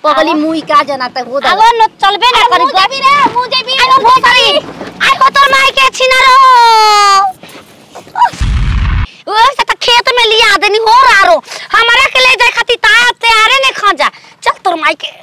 पगली मुई का जनाता हो दा अब न चलबे ना करी मुँह जेबी रे मुँह जेबी आई हो भोसड़ी आई हो तोर माई के छिनरो ओ से त खेत में लिया देनी हो रारो हमारा के ले जाए खाती ता तैयारे ने खा जा चल तोर माई के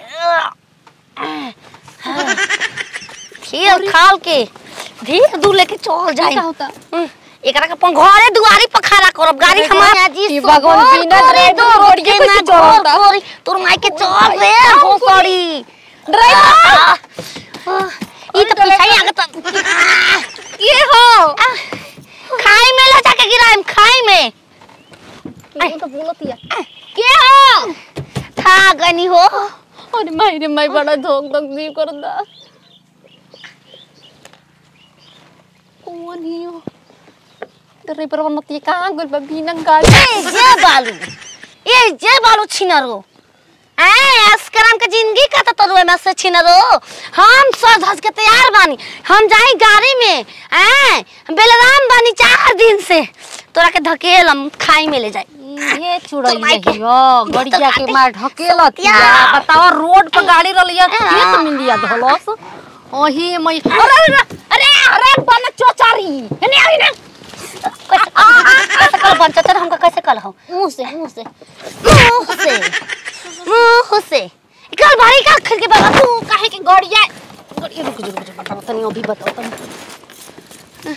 खेल खाल के धीरे दूर लेके चल जाए क्या होता? हम्म, एकरा के अपन घरे दुआरी पर खड़ा करब गाड़ी अरे हमार भैया जी, ई सोहर भगवान बिना तोरे ड्राइवर दो रोड रोड के के कैसे ना चलता? तोरी तोर माई के चल रे हम भोसड़ी ड्राइवर ई तो पीछे आगे तो ये हो खाई में ले जाके गिराएम खाई में ये तो बोलतिया के हो था गनी हो अरे माई रे माई बड़ा धोक धोक जीव करदा कौन ही हो ड्राइवर बनती कहाँ गइल बा बिना गाड़ी ए जे बालू ए जे बालू छिनरो ए अस्कराम के जिंदगी का तो तरुए में से छिनरो हम सज धज के तैयार बानी हम जाई गाड़ी में ए बेलराम बानी चार दिन से तोरा के धकेल हम खाई में ले जाई ये चुड़ैल तो माई के- रहियो गड़िया के मार ढकेलत या। बताओ रोड पर गाड़ी रलिया खेत में लिया धलस ओही मई अरे अरे अरे अरे बन चोचारी हेने आई रे कैसे कैसे कल बन चतर हमका कैसे कल हो मुंह से मुंह से मुंह से मुंह से कल भारी का खल के बाबा तू काहे के गड़िया गड़िया रुक रुक रुक बताओ तनी अभी बताओ तनी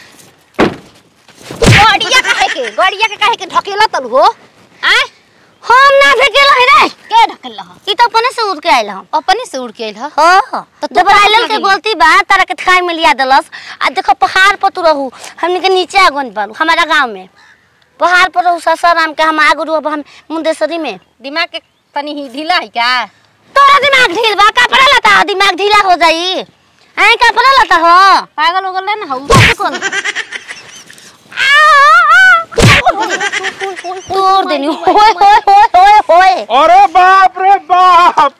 गड़िया काहे के गड़िया के काहे के ढकेला तल हो आय हम ना ढकेला है रे के ढकेल ह ई तो अपने से उड़ के आइल हम अपने से उड़ के आइल ह हो तो तू जब कहाँ आइलन से के लगी? गलती बा तारा के खाए में लिया दलस आ देखो पहाड़ पर तू रहू हमनी के नीचे आगन बालू हमारा गांव में पहाड़ पर रहू ससाराम के हम आगु अब हम मुंदेसरी में दिमाग के तनी ही ढीला है क्या तोरा दिमाग ढील बा कपड़ा लता दिमाग ढीला हो जाई ऐ कपड़ा लता हो पागल हो गल ना हऊ कौन तोड़ देनी होय होय होय होय होय अरे बाप रे बाप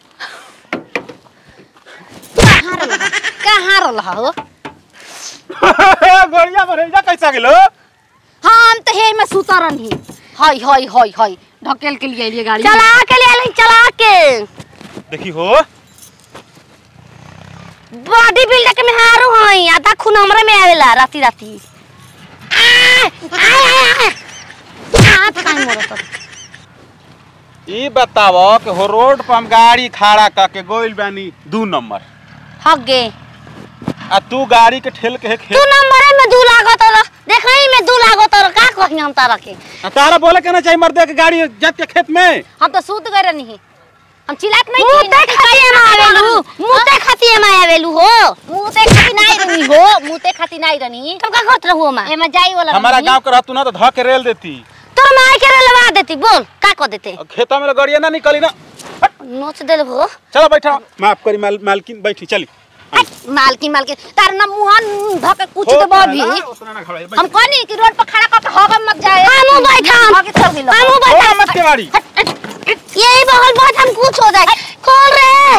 कहाँ रहल हो गोड़िया बरेजा कैसा गेलो हम तो हे में सुतरन ही हई हई हई हई ढकेल के लिए आइलिए गाड़ी चला के ले आइल चला के देखी हो बॉडी बिल्डर के में हारू हई आधा खून हमरे में आवेला राती राती आ, आ, आ, आ। हाथ काहे मोरत ई बतावो कि हो रोड पर हम गाड़ी खड़ा करके गोइल बानी दू नंबर हग गे आ तू गाड़ी के ठेल के तू खेत नंबरे में दू लागत रह देखई में दू लागत रह का कही हम तारा के आ तारा बोले के ना चाहिए मर्दे के गाड़ी जात के खेत में हम तो सूत गए नहीं हम चिल्लात नहीं मुते खाती में आवेलू मुते खाती में आवेलू हो मुते खाती नहीं रही हो मुते खाती नहीं रही तुम का करत रहू मां एमे जाई वाला हमारा रही। गांव के रहतू ना तो ध के रेल देती तोर माई के लवा देती बोल का कर देते और खेता में गड़िया ना निकली ना हट, नोच देल हो चलो बैठा माफ करी माल, मालकिन बैठी चली मालकिन मालकिन तार ना मुहन धके कुछ हो, तो बभी ना, उतना ना घबराई, बैठ। हम कहनी कि रोड पर खड़ा करके हवा मत जाए हमू बैठम आगे चल गेलो हमू हो, बैठम मत के गाड़ी यही बगल बहुत हम कुछ हो जाए खोल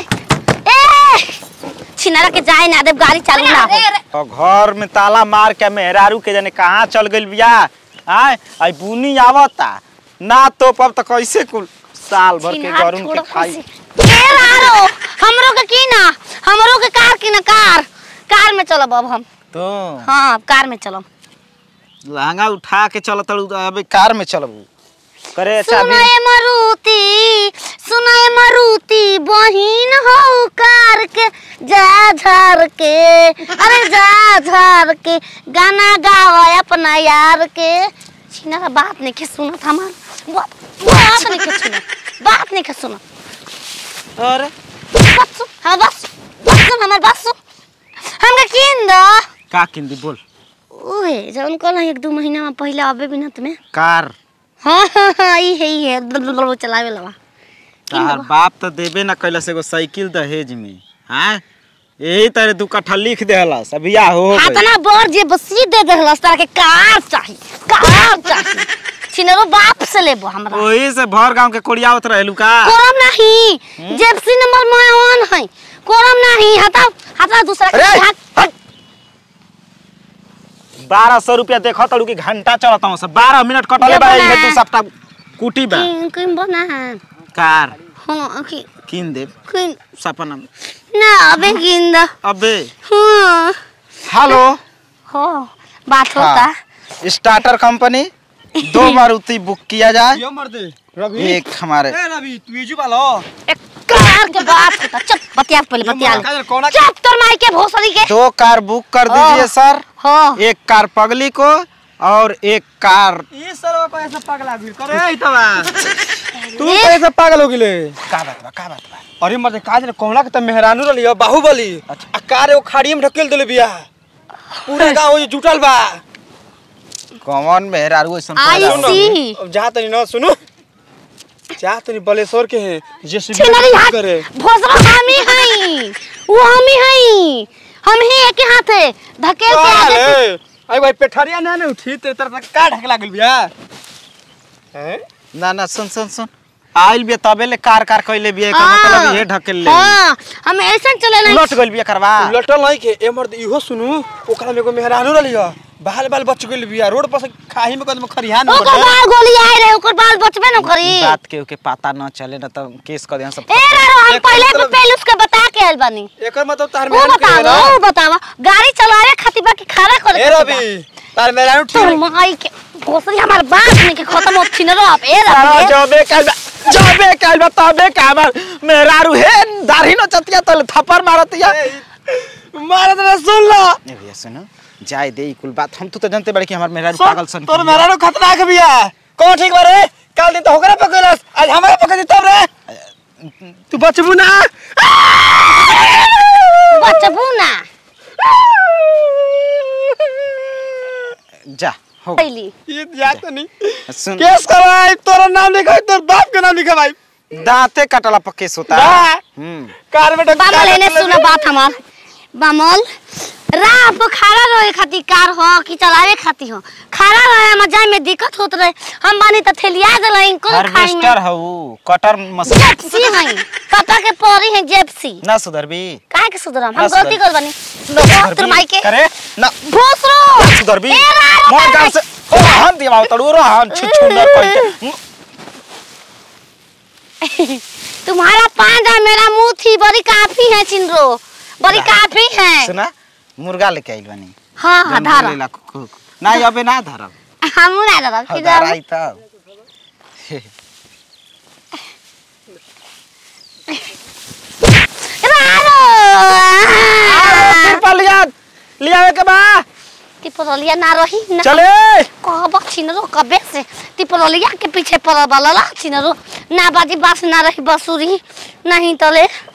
रे ए छिनारा के जाए ना देव गाड़ी चालू ना हो अरे, अरे, और घर में ताला मार के मेहरारू के जाने कहाँ चल गइल बिया आय आई बुनी आवता ना तो पब तो कैसे कुल साल भर के छिनार गरुन छोड़ो के खाई कुर्सी। के लारो हमरो के की ना हमरो के कार की ना कार कार में चलब अब हम तो हाँ अब कार में चलब लहंगा उठा के चल तड़ू अबे कार में चलबू करे अच्छा अभी सुनाए मरुती सुनाए मरुती बहिन हो कार के जा झार के अरे जा झार के गाना गाओ अपना यार के छिना बात नहीं के सुनत हमार बात बात नहीं के सुनत बात नहीं के सुनत अरे बस सुन हाँ बस बस सुन हमार बस सुन हमके किन दो का किंदी बोल ओए जौन कल एक दो महीना में पहले आबे बिना तुम्हें कार हाँ हाँ हाँ ई है ई है दल चलावे लवा तार बाप तो देबे ना कैलस एगो साइकिल दहेज में हाँ यही तरह दू कट्ठा लिख देहलस अभी आ हो हाथ गइल। ना बर जे बसी दे देहलस तारा के कार चाही कार चाही छिनरो बाप से लेबो हमरा ओही से भर गांव के कोड़ियावत रहेलू का कोरम नहीं जेप्सी नंबर मोहन है कोरम नहीं हटाओ हटाओ दूसरा के अरे, भाग बारह सौ रुपया देखो तड़ू की घंटा चलता हूँ सब बारह मिनट कटले जब बा ना- ये दू सप्ताह कुटी बा किम किम बना है कार हाँ कि किन दे कि सपना में ना अबे गिंदा अबे हाँ हेलो हो बात होता हाँ। स्टार्टर कंपनी दो मारुति बुक किया जाए यो मर्दे रवि एक हमारे ए रवि तू ये जुबा लो एक कार के बात होता चुप बतिया पहले बतिया ले। काजल कौन चुप तोर माई के भोसड़ी के दो कार बुक कर दीजिए सर हो एक कार पगली को और एक कार ये सरवा को ऐसा पागल आदमी करे ई तबा तू कैसे पागल हो गेले का बात बा का बात बा अरे मर्दे काजल कौना के त मेहरानू रलियो बाहुबली आ कार एगो खाड़ी में ढकेल देले बिया पूरा गांव ये जुटल बा कौन मेहरारू ऐसन आई पैदा हो? सी अब जा तनी न सुनु जा तनी बलेश्वर के है जैसे छिनरी हाथ करे भोसड़ा हम ही हई वो हम ही हई हम ही एक हाथ है धकेल के आगे से- अरे भाई पेठरिया ना ना उठी तेरे तरफ का ढकला गेल बिया हैं ना ना सुन सुन सुन आइल बिया तबे ले कार कार कइले बिया एकर हाँ। मतलब ये ढकेल ले हाँ हम ऐसा चले नहीं उलट गइल बिया करवा उलटल नहीं के ए मर्द इहो सुनु ओकरा में एगो मेहरानू रलियो बाल बाल बच गेल बिया रोड पर से खाही में कदम खरिहान ओकर बाल गोली आए रहे ओकर बाल बचबे न करी ई बात के के पता न चले न तो केस कर दिया सब ए रारो हम एक पहले मतलब- तो पहले उसके बता के आइल बानी एकर मतलब तार वो मेहरानू के है बतावा ना वो बतावा गाड़ी चलावे खातिर बाकी खड़ा करे ए खातिर बा। रवि तार मेहरानू तोर ठीक माई के भोसड़ी हमार बात नहीं के खत्म हो छिन रो आप ए सारा रवि जबे काल बा जबे काल बा तबे का हमर मेहरारू हे दाढ़ी न चतिया तले थप्पड़ मारतिया मारत ना सुन लो ए भैया सुनो जाय दे ई कुल बात हम तो जानते बड़े कि हमर मेहरारू सुन, पागल सन तोर मेहरानू खतरनाक बिया कौन ठीक बा रे काल दिन तो होकरा पकड़लस आज हमरा पकड़ दी तब रे तू बचबू ना बचबू ना जा हो पहली ये जात नहीं सुन केस करवाई तोरा नाम लिखाई तोर बाप के नाम लिखवाई दांते कटला पर केस होता है ना हम्म कार में ढक- बामल एने सुना बात हमार बामल राह पर खड़ा रहे खातिर कार हो कि चलावे खातिर हो खड़ा रहे हम जाए में दिक्कत होत रहे हम बानी त थेलिया देला इनको खाई में हार्वेस्टर हऊ कटर मशीन जेप्सी हई पापा के परी है जेप्सी ना सुधरबी काहे के सुधरम हम ना गलती सुधर- कर बानी ना तोर सुधरबी माई के करे ना भोसरो सुधरबी ए रारो मोर करे। गांव से ओ हम दिमाग तड़ू रो हम छुछुंदर कह के तुम्हारा पांजा मेरा मुंह थी बड़ी काफी है चिंद्रो बड़ी काफी है सुना मुर्गा लेके आइल बानी हाँ हाँ जौन धारा बोलेला कु- कु- ना अबे ना धरब हमू ना दादा हो किधर धराई तब रारो पलिया लियावे के बा तिपरलिया ना रही ना चले कहब छिनरो कबे से तिपरलिया के पीछे पड़ल बा लला छिनरो ना बाजी बास ना रही बसुरी नहीं तले